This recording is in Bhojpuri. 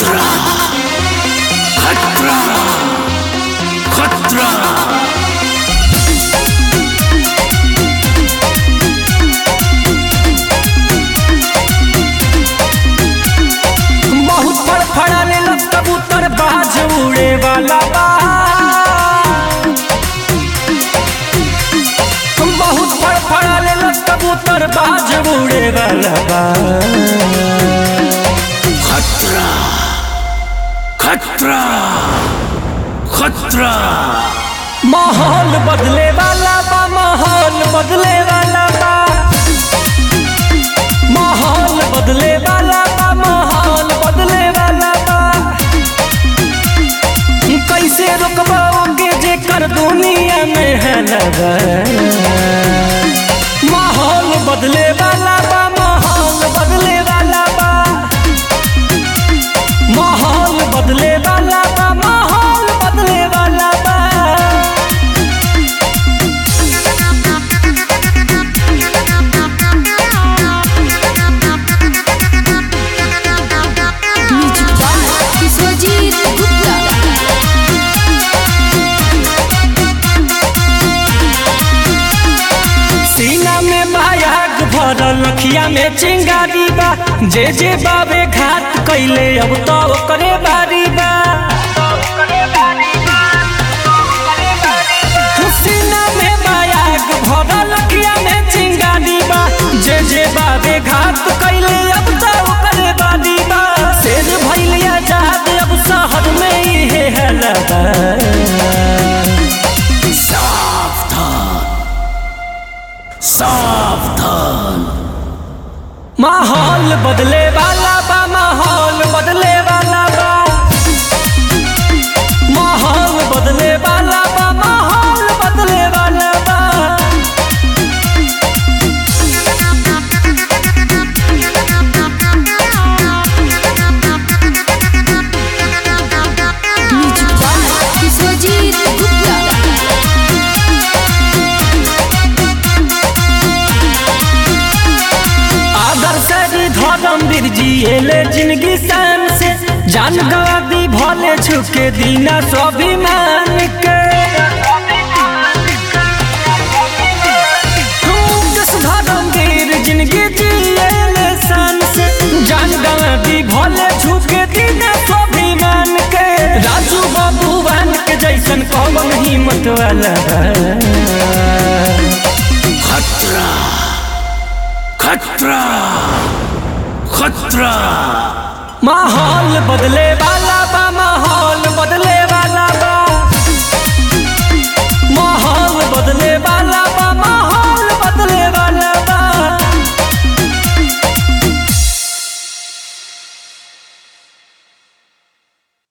खतरा खतरा खतरा बहुत फड़फड़ाने लग कबूतर बाज उड़े वाला बा बहुत फड़फड़ाने लग कबूतर बाज उड़े वाला बा खतरा खतरा खतरा माहौल बदले वाला बा माहौल बदले वाला बा माहौल बदले वाला बा माहौल बदले वाला बा कैसे रोकबाओगे जे कर दुनिया में है लगा माहौल बदले वाला बा माहौल बदले वाला बा माहौल बदले वाला बा माहौल बदले वाला बा म्यूजिक बाय विश्वजीत गुप्ता सीना में मायाग भरल अखिया में चिंगारी बा जे जे बाबे घाट कैले अब तो करे बारी बा सीना में मायाग भरल अखिया में चिंगारी बा जे जे बाबे घाट कैले अब तो करे बारी बा शेर भैलिया जात अब शहर में ही है लगा सावधान सावधान माहौल बदले वाला बा माहौल बदले वाला बा माहौल बदले वाला बा माहौल बदले वाला बा म्यूजिक बाय विश्वजीत गुप्ता आदर से धर्म वीर जी एले जिंदगी शान से जान गवा दी भले छुके दीना स्वाभिमान के दस धर्म वीर जिंदगी जिएले शान से जान गवा दी भले छुके दीना स्वाभिमान के राजू बाबूवान के जैसन कौन हिम्मत वाला बा। खतरा खतरा खतरा माहौल बदले वाला